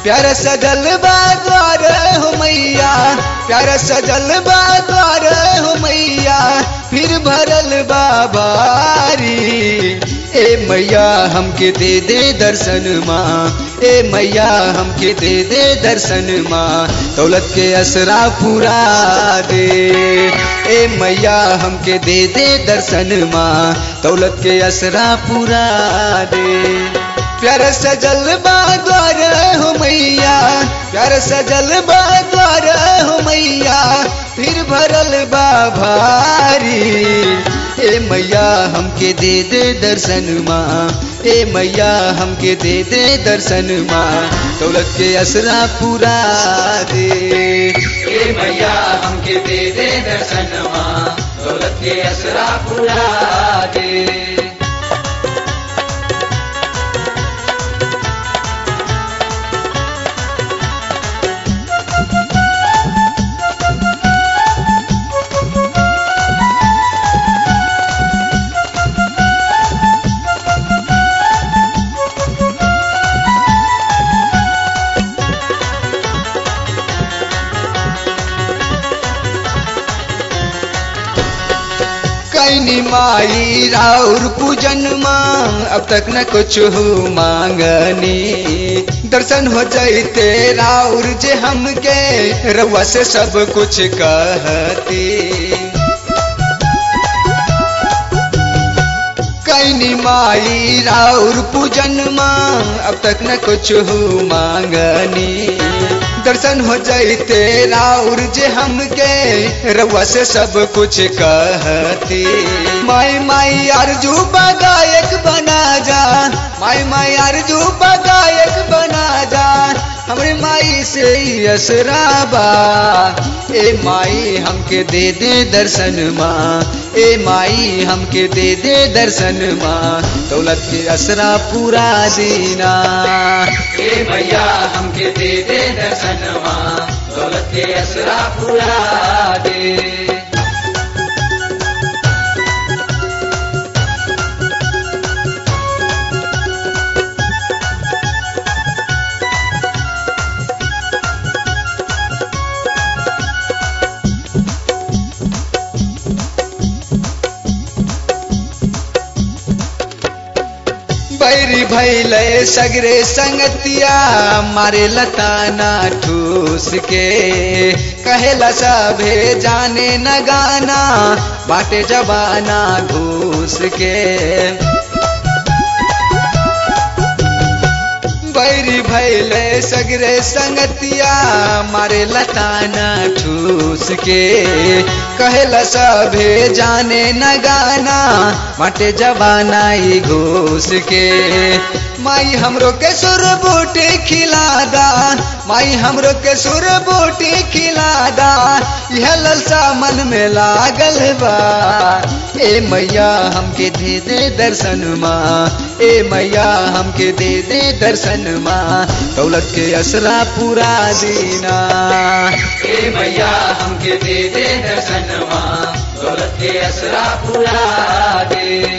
प्यार सजल बा द्वार हो मैया प्यार सजल बा द्वार हो मैया फिर भरल बा बारी ए मैया हमके दे दे दर्शन माँ ए मैया हमके दे दे दर्शन माँ दौलत के असरा पूरा दे ए मैया हमके दे दे दर्शन माँ दौलत के असरा पूरा दे प्यार सजल बा द्वार हो मैया प्यार सजल बा द्वार हो मैया फिर भरल बा भारी ए मैया हमके दे दे दर्शन माँ ए मैया हमके दे दे दर्शन माँ दौलत के असरा पूरा दे ए मैया हमके दे दे दर्शन माँ दौलत के असरा पूरा दे कैनी माई राउर पूजन मांग अब तक न कुछ हो मांगनी दर्शन हो जाते राउर जे हमके रउआ से सब कुछ कहती कैनी माई राउर पूजन मांग अब तक न कुछ हो मांगनी दर्शन हो जाते राउर जे हमके रउआ से सब कुछ कहती माई माई अर्जू गायक बना जा माई माई अर्जू गायक बना जा हमरे माई से असराबा ए माई हमके दे दे दर्शन माँ ए माई हमके दे दे दर्शन माँ दौलत के असरा पूरा दीना ए भैया हमके दे दे दर्शन माँ दौलत के असरा पूरा दे बैरी भैले सगरे संगतिया मारे लताना ठूस के कहेला सभे जाने न गाना बाटे जबाना घूस के बैरी भैले सगरे संगतिया मारे लताना ठूस के कहेला सभे जाने न गाना माटे जबाना ही घूस के माई हमरो के सुर बूटी खिलादा माई हमरो के सुर बूटी खिलादा यह ललसा मन में लागल बा ए मैया हमके दे दे दर्शन माँ ए मैया हमके दे दे दर्शन माँ दौलत के असरा पूरा दीना ए मैया हमके दे दे दर्शन माँ दौलत के असरा पूरा दे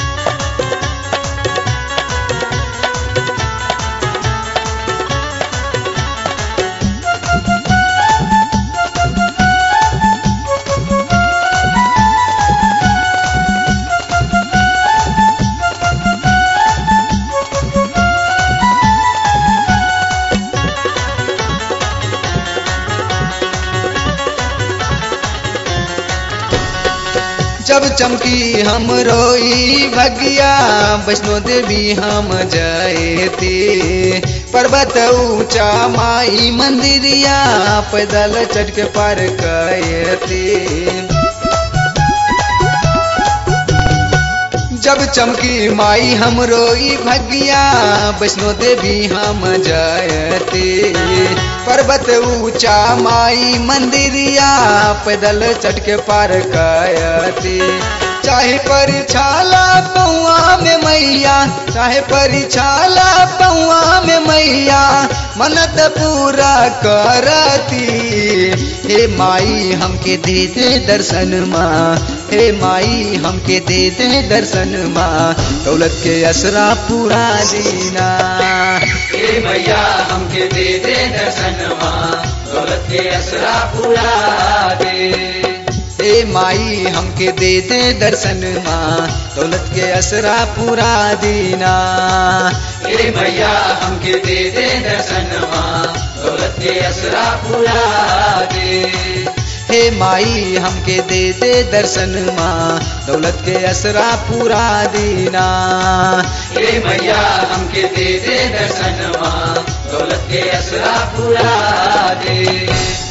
जब चमकी हम रोई भगिया वैष्णो देवी हम जयती पर्वत ऊंचा माई मंदिरिया पैदल चढ़ के पार कयती जब चमकी माई हम रोई भगिया वैष्णो देवी हम जयती पर्वत ऊंचा माई मंदिरिया पैदल चढ़ के पार कयती चाहे परिछाला पौआ में मैया चाहे परिछाला पौआ में मैया मनत पूरा करती हे माई हमके दे दे दर्शन माँ हे माई हमके दे दे दर्शन माँ दौलत के असरा पूरा दीना हे हे मैया हमके दे दे दर्शनवा दौलत के असरा पूरा दे ए माई हमके दे दे दर्शन माँ दौलत के असरा पूरा दीना हे मैया हमके दे दे दर्शनवा दौलत के असरा पूरा दे हे माई हमके दे दे दर्शन माँ दौलत के असरा पूरा दीना हे मैया हमके दे दे दर्शनवा दौलत के असरा पूरा दे